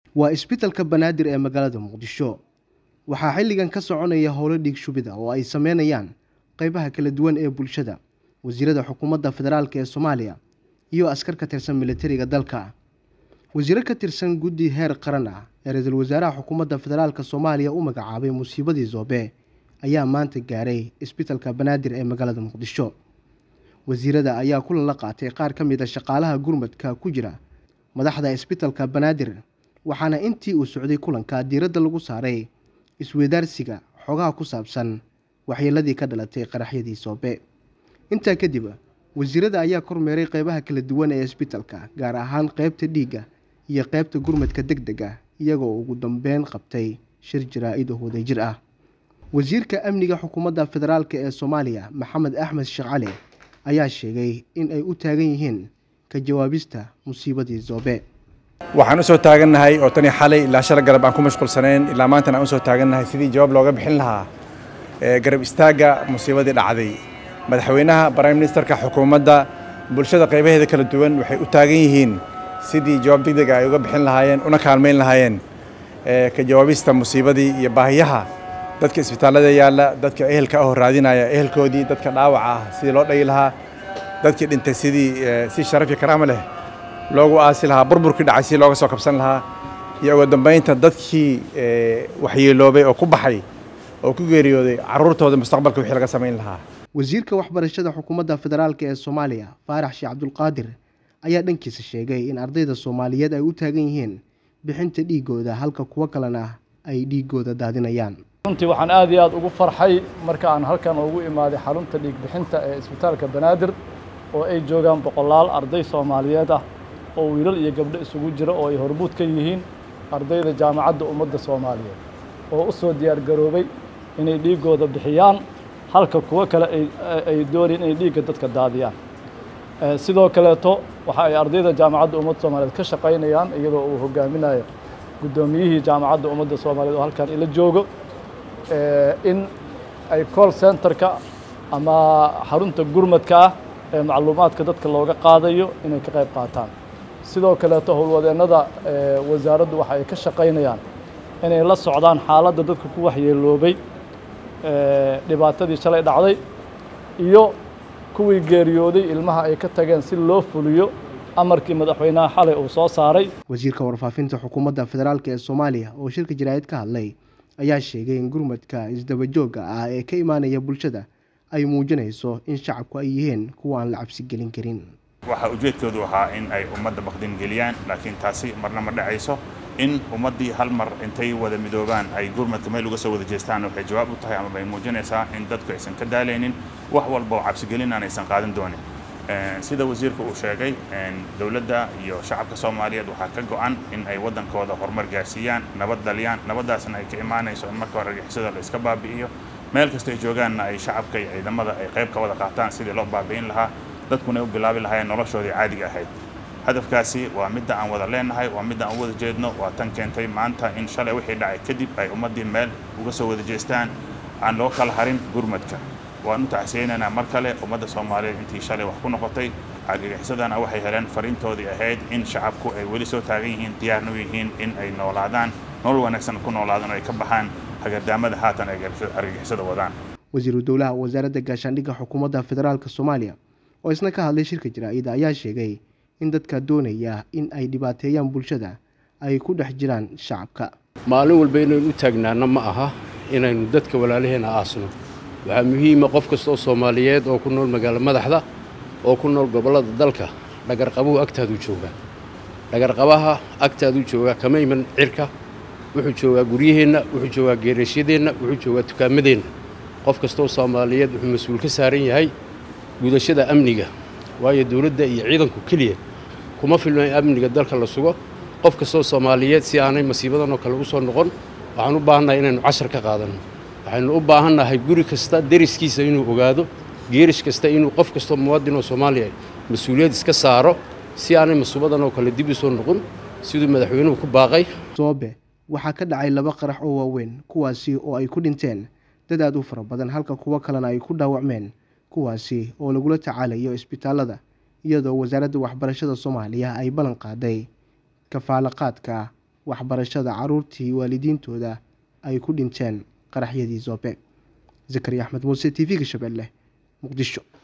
waa isbitalka banaadir ee magaalada muqdisho waxaa xilligan ka soconaya howlo dhiig shubida oo ay sameynayaan qeybaha kala duwan ee bulshada wasiirada xukuumadda federaalk ee soomaaliya iyo askar ka tirsan militariga dalka wasiiro ka tirsan guddi heer qaran ah ee ra-iisul wasaaraha xukuumadda federaalk soomaaliya u magacaabay musiibadii zoobe ayaa maanta gaaray isbitalka banaadir ee magaalada muqdisho wasiirada ayaa kulan la qaatay qaar ka mid a shaqaalaha gurmadka ku jira madaxda isbitalka banaadir waxaana intii uu socday kulanka diiradda lagu saaray isweydaarsiga xogaha ku saabsan waxyeeladii ka dhalatay qaraxyadii soobe intaa kadib wasiirada ayaa kormeeray qeybaha kala duwan ee isbitalka gaar ahaan qeybta dhiigga iyo qeybta gurmadka deg deg ah iyagoo ugu dambeyn qabtay shir jaraa-id oo wadajir ah wasiirka amniga xukuumadda federaalk ee soomaaliya maxamed axmed sheekh cali ayaa sheegay in ay u taagan yihiin ka jawaabista musiibadii zoobe waxaan u soo taagannahay oo tani xalay ilaa shal garab aan ku mashquulsanayn ilaa maantana aan u soo taagannahay sidii jawaab looga bixin lahaa garab istaagga musiibadii dhacday madaxweynaha prime ministerka xukuumadda bulshada qaybaheeda kala duwan waxay u taagan yihiin sidii jawaab degdega ay uga bixin lahaayeen una kaalmayn lahaayeen ka jawaabista musiibadii iyo baahiyaha dadka isbitaallada yaalla dadka ehelka ahoo raadinaya ehelkoodii dadka dhaawaca ah sidii loo dhagi lahaa dadkii dhintay sidii si sharaf iyo karaama leh loogu aasi lahaa burburkii dhacay si looga soo kabsan lahaa iyo ugu dambaynta dadkii waxyeeloobay oo ku baxay oo ku geeriyooday carruurtooda mustaqbalka wixii laga samayn lahaa wasiirka waxbarashada xukuumadda federaalk ee soomaaliya faarax sheekh cabdulqaadir ayaa dhankiisa sheegay in ardayda soomaaliyeed ay u taagan yihiin bixinta dhiigooda halka kuwo kalena ay dhiigooda daadinayaan runtii waxaan aad iyo aad ugu farxay marka aan halkan ugu imaaday xarunta dhiig bixinta ee isbitaalka banaadir oo ay joogaan boqolaal arday soomaaliyeed ah oo wiilal iyo gabdho isugu jira oo ay hormuud ka yihiin ardayda jaamacadda ummadda soomaaliyeed oo u soo diyaar garoobay inay dhiiggooda bixiyaan halka kuwo kale ay doonayeen inay dhiigga dadka daadiyaan sidoo kaleeto waxa ay ardayda jaamacadda ummadda soomaaliyeed ka shaqaynayaan iyadoo uu hogaaminayo guddoomiyihii jaamacadda ummadda soomaaliyeed oo halkan ila joogo in ay call centerka ama xarunta gurmadka ah ee macluumaadka dadka looga qaadayo inay ka qayb qaataan sidoo kaleeto howlwadeennada wasaaraddu waxa ay ka shaqaynayaan inay la socdaan xaaladda dadka ku waxyeeloobay dhibaatadii shalay dhacday iyo kuwii geeriyooday ilmaha ay ka tageen si loo fuliyo amarkii madaxweynaha xalay uu soo saaray wasiirka warfaafinta xukuumadda federaalk ee soomaaliya oo shirka jaraa'id ka hadlay ayaa sheegay in gurmadka isdabajoogga ah ee ka imaanaya bulshada ay muujinayso in shacabku ay yihiin kuwa aan la cabsi gelin karin waxaa ujeedkoodu ahaa in ay ummadda bakdin geliyaan laakiin taasi marna ma dhacayso in ummaddii hal mar intay wada midoobaan ay gurmadka meel uga soo wada jeestaan waxay jawaab u tahay ama bay muujinaysaa in dadku aysan ka daalaynin wax walba oo cabsigelin aan aysan qaadan doonin sida wasiirka uu sheegay dowladda iyo shacabka soomaaliyeed waxaa ka go-an in ay waddankooda horumar gaarsiiyaan nabad daliyaan nabaddaasna ay ka imaanayso in marka hore argixisada la iska baabi'iyo meel kasta ay joogaanna ay shacabka iyo ciidamada ay qayb ka wada qaataan sidii loo baabi'in lahaa dadkuna ay u bilaabi lahaayeen noloshoodii caadiga ahayd hadafkaasi waa midda aan wada leenahay waa midda aan u wada jeedno waa tan keentay maanta in shalay wixii dhacay kadib ay ummaddii meel uga soo wada jeestaan aan loo kala harin gurmadka waan u tacsiyeynaynaa mar kale ummadda soomaaliyeed intii shalay wax ku noqotay argagixisadana waxay heleen fariintoodii ahayd in shacabku ay weli soo taagan yihiin diyaarna u yihiin in ay noolaadaan nolol wanaagsan ku noolaadaan oo ay ka baxaan hagardaamada haatan ay argagixisada wadaan wasiiru dowlaha wasaaradda gaashaandhigga xukuumadda federaalk soomaaliya oo isna ka hadlay shirka jaraa-ida ayaa sheegay in dadka doonaya in ay dhibaateeyaan bulshada ay ku dhex jiraan shacabka maalin walba inaynu u taagnaana ma aha inaynu dadka walaalaheena aasno waxaa muhiima qof kasta oo soomaaliyeed oo ku nool magaalo madaxda oo ku nool gobollada dalka dhagarqabuhu agtaaduu joogaa dhagarqabaha agtaaduu joogaa kama iman cirka wuxuu joogaa guryaheenna wuxuu joogaa geerashyadeenna wuxuu joogaa tukaamadeenna qof kasta oo soomaaliyeed wuxuu mas-uul ka saaran yahay gudashada amniga waayo dowladda iyo ciidanku keliya kuma filno in amniga dalka la sugo qof kastaoo soomaaliyeed si aanay masiibadan oo kale u soo noqon waxaan u baahannahay inaynu cashar ka qaadanno waxaynu u baahannahay guri kasta deriskiisa inuu ogaado geerish kasta inuu qof kastoo muwaadin oo soomaaliya mas-uuliyad iska saaro si aanay masuubadan oo kale dib u soo noqon siduu madaxweynuhu ku baaqay soobe waxaa ka dhacay laba qarax oo waaweyn kuwaasi oo ay ku dhinteen dad aad u fara badan halka kuwo kalena ay ku dhaawacmeen kuwaasi oo lagula tacaalayo isbitaalada iyadoo wasaaradda waxbarashada soomaaliya ay ballan qaaday kafaalo qaadka waxbarashada caruurtii waalidiintooda ay ku dhinteen qaraxyadii zoobe zakariya axmed muuse t v-ga shabeelle muqdisho